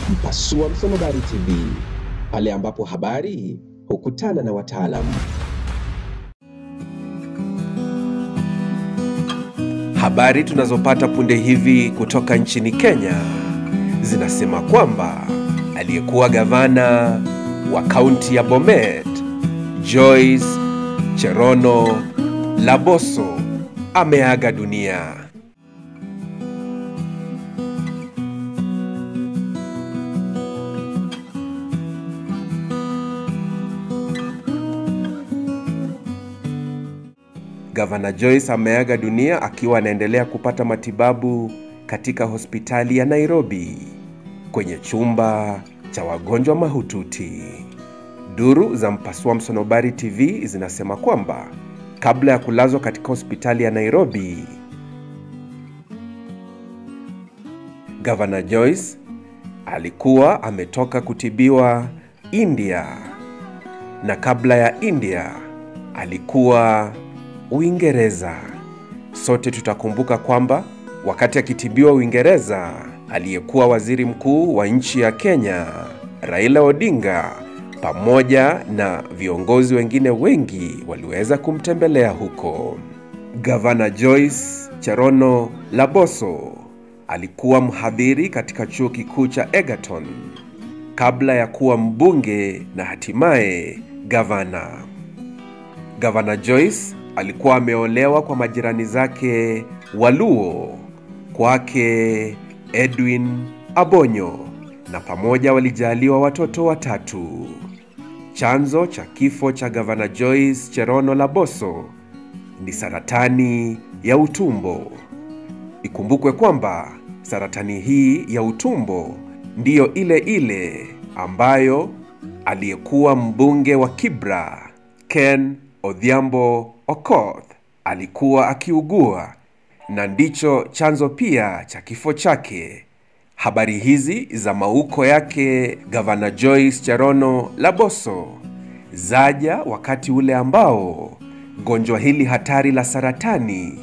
Mpasua Msonobari TV, pale ambapo habari hukutana na wataalamu. Habari tunazopata punde hivi kutoka nchini Kenya zinasema kwamba aliyekuwa gavana wa kaunti ya Bomet Joyce Cherono Laboso ameaga dunia. Gavana Joyce ameaga dunia akiwa anaendelea kupata matibabu katika hospitali ya Nairobi kwenye chumba cha wagonjwa mahututi. Duru za Mpasua Msonobari TV zinasema kwamba kabla ya kulazwa katika hospitali ya Nairobi, Gavana Joyce alikuwa ametoka kutibiwa India na kabla ya India alikuwa Uingereza. Sote tutakumbuka kwamba wakati akitibiwa Uingereza, aliyekuwa waziri mkuu wa nchi ya Kenya Raila Odinga pamoja na viongozi wengine wengi waliweza kumtembelea huko. Gavana Joyce Cherono Laboso alikuwa mhadhiri katika chuo kikuu cha Egerton kabla ya kuwa mbunge na hatimaye gavana. Gavana Joyce alikuwa ameolewa kwa majirani zake Waluo kwake Edwin Abonyo na pamoja walijaliwa watoto watatu. Chanzo cha kifo cha gavana Joyce Cherono Laboso ni saratani ya utumbo. Ikumbukwe kwamba saratani hii ya utumbo ndiyo ile ile ambayo aliyekuwa mbunge wa Kibra Ken Odhiambo Okoth alikuwa akiugua na ndicho chanzo pia cha kifo chake. Habari hizi za mauko yake gavana Joyce Cherono Laboso zaja wakati ule ambao gonjwa hili hatari la saratani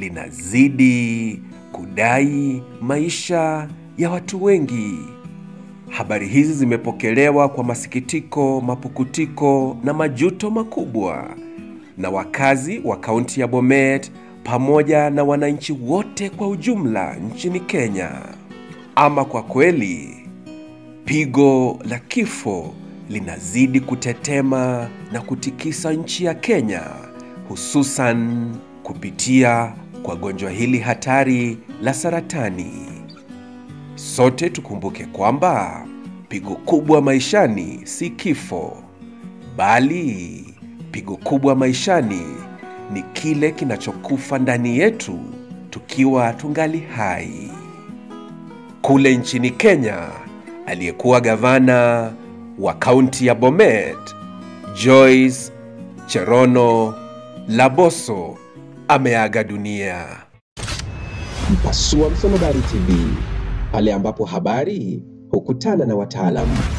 linazidi kudai maisha ya watu wengi. Habari hizi zimepokelewa kwa masikitiko, mapukutiko na majuto makubwa na wakazi wa kaunti ya Bomet pamoja na wananchi wote kwa ujumla nchini Kenya. Ama kwa kweli, pigo la kifo linazidi kutetema na kutikisa nchi ya Kenya, hususan kupitia kwa gonjwa hili hatari la saratani. Sote tukumbuke kwamba pigo kubwa maishani si kifo, bali pigo kubwa maishani ni kile kinachokufa ndani yetu tukiwa tungali hai. Kule nchini Kenya, aliyekuwa gavana wa kaunti ya Bomet Joyce Cherono Laboso ameaga dunia. Mpasua Msonobari TV, pale ambapo habari hukutana na wataalamu.